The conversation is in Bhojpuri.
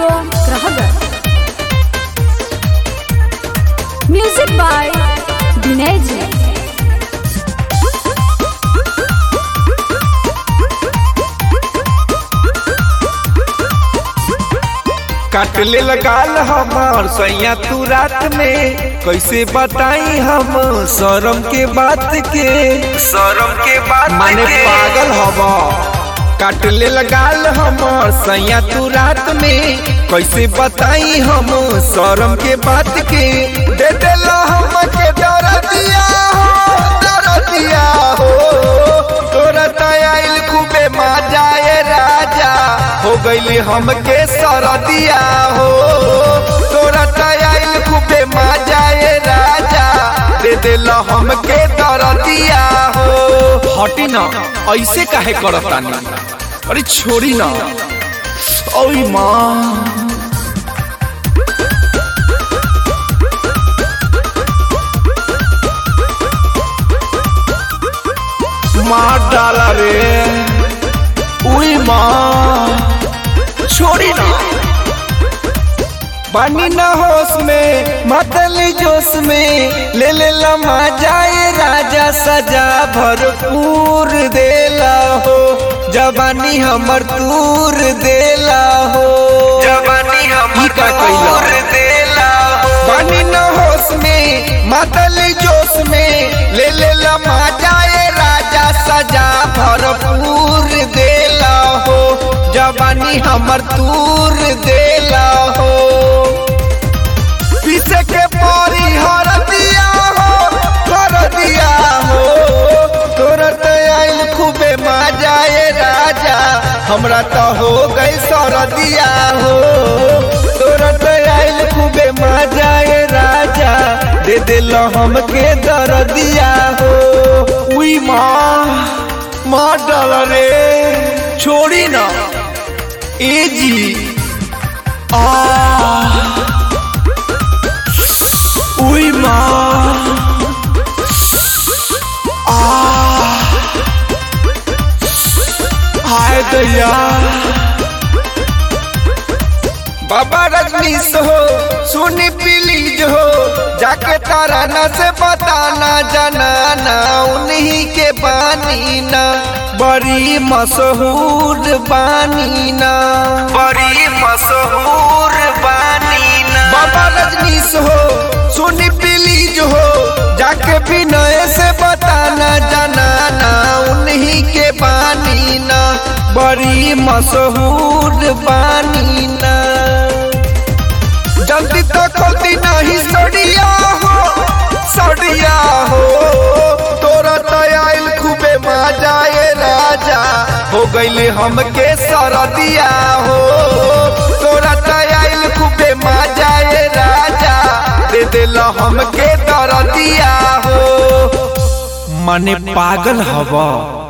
स्टूडियो ग्राहगर म्यूजिक बाय विनय जी काट ले लगाल हमार सैया तू रात में कैसे बताई हम शरम के बात के शरम के बात माने पागल हवा काट ले लगाल हमार सैया तू रात में कैसे बताई हम शरम के बात के दे देला हम के डर दिया हो डर दिया हो तोरा तयाइल खूबे मजाए राजा हो गईली हमके सरदिया हो तोरा तयाइल खूबे मजाए राजा दे दिल हमके दरदिया हो हटी ना ऐसे काहे करतानी अरे छोड़ी ना ओई माँ मार डाला रे उई माँ छोड़ी ना पानी न होश में मतली जोश में ले ले लमा जाए राजा सजा भरपूर देला हो जवानी हमर दूर देला हो जवानी हमर दूर देला हो पानी न होश में मतली जोश में ले ले लमा जाए राजा सजा भरपूर देला हो जवानी हमर दूर देला हो पीछे के परी हर दिया हो हर दिया हो तोरा तो आइल खूबे मजाए राजा हमरा तो हो गई सर दिया हो तोरा तो आइल खूबे मजाए राजा दे दिल हमके दर दिया हो उई माँ माँ डाल रे छोड़ी ना ए जी आ उई माँ आ हाय दैया बाबा रजनीश हो सुनी प्लीज हो जाके तारा न से बताना जनाना उन्हीं के बानी ना बड़ी मशहूर बानी ना बड़ी मशहूर बानी ना बाबा रजनीश हो सुनी प्लीज हो जाके विनय से बताना जनाना उन्हीं के बानी ना बड़ी मशहूर बानी ना जल्दी तो खोलती नहीं सड़िया हो सड़िया हो तोरा तयाइल खूबे मजाए राजा हो गईले हमके सरदिया हो तोरा तयाइल खूबे मजाए राजा दे दिल हमके दरदिया हो मने पागल हवा